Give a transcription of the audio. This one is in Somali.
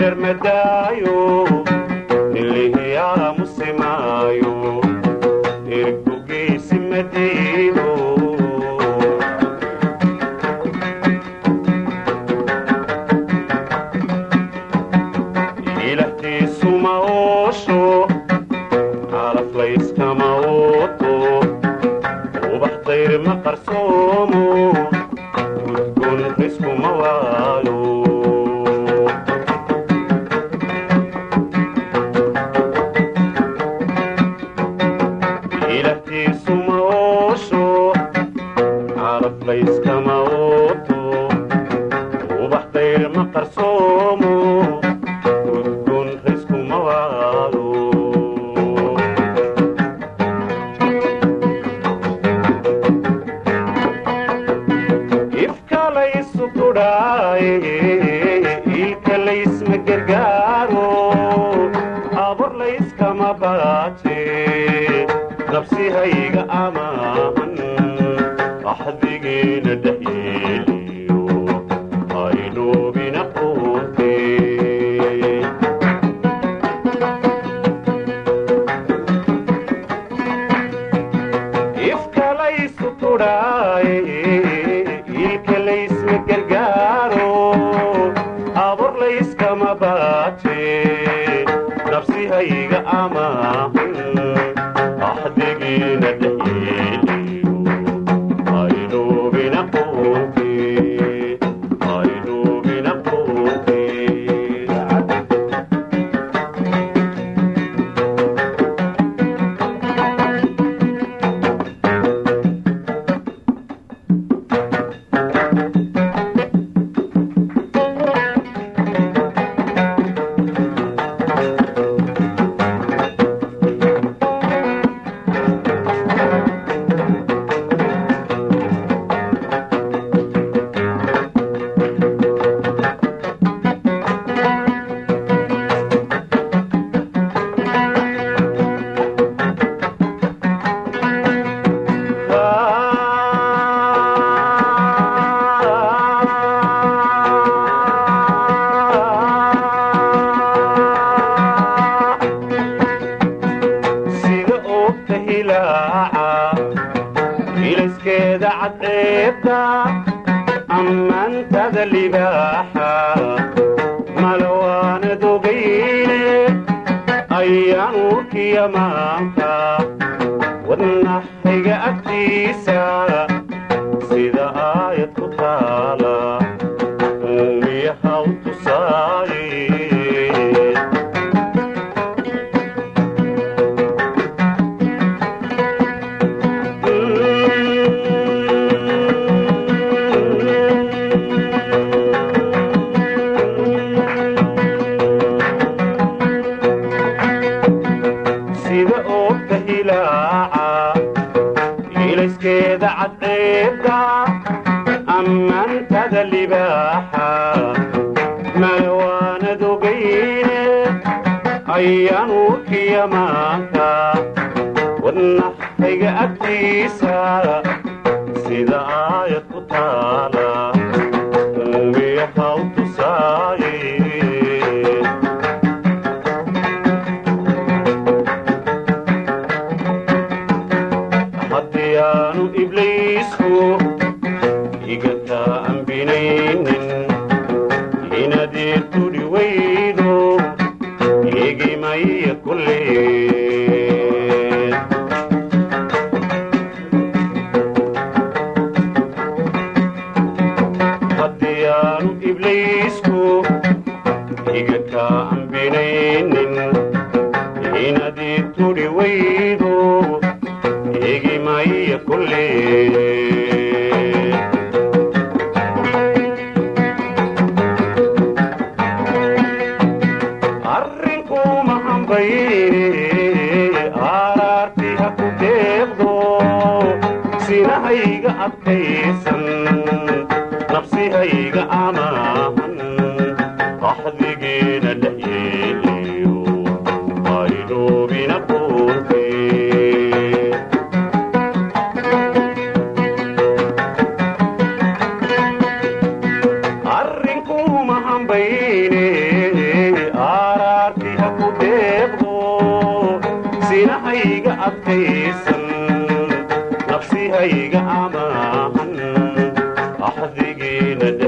irar madaayo nilihiyaa musimaayo ergogeysi madiido ilahtiisuma oosho calaflayskama ooto ubax dayr ma qarsoomo udgoon riskuma waayo ilahtiisuma oosho calaflayskama ooto ubax dayr ma qarsoomo udgoon riskuma waayo ifka laysu kudhaaye ilka laysma gargaaro abur layskama baaje nabsihayga amaahan axdigeena dhexyeeliyo aynoobina quute ifka laysu kudhaaye ilka laysma gargaaro abur layskama baaje nabsihayga amaahan axdigiina dhexyeeliyo aynoobina quute aynoobina quute sida oogta hilaaca ilayskeeda cadceebta ammaantada libaaxa malawaanad ogayne ayaan urkiya maanka wadnaxayga agtiisa sida aayad ku taala uumiyaha u tusaaye sida oogta hilaaca ilayskeeda cadceebta ammaantada libaaxa malawaanad ogayne ayaan urkiya maanka wadnaxayga agtiisa sida aayad ku taala uumiyaha u tusaaye haddii aanu ibliisku igataa ambinaynin inaadii tudhi weydo igimaya kulleen haddii aanu ibliisku igataa ambinaynin inaadii tudhi weydo igimaya kulleen arrinkuma hambayne aaraarti ha ku deeqdo sinahayga adkaysan nafsihayga amaahan axdigeena dhexyeeliyo aynoobina quurte arrinkuma hambayne adigiina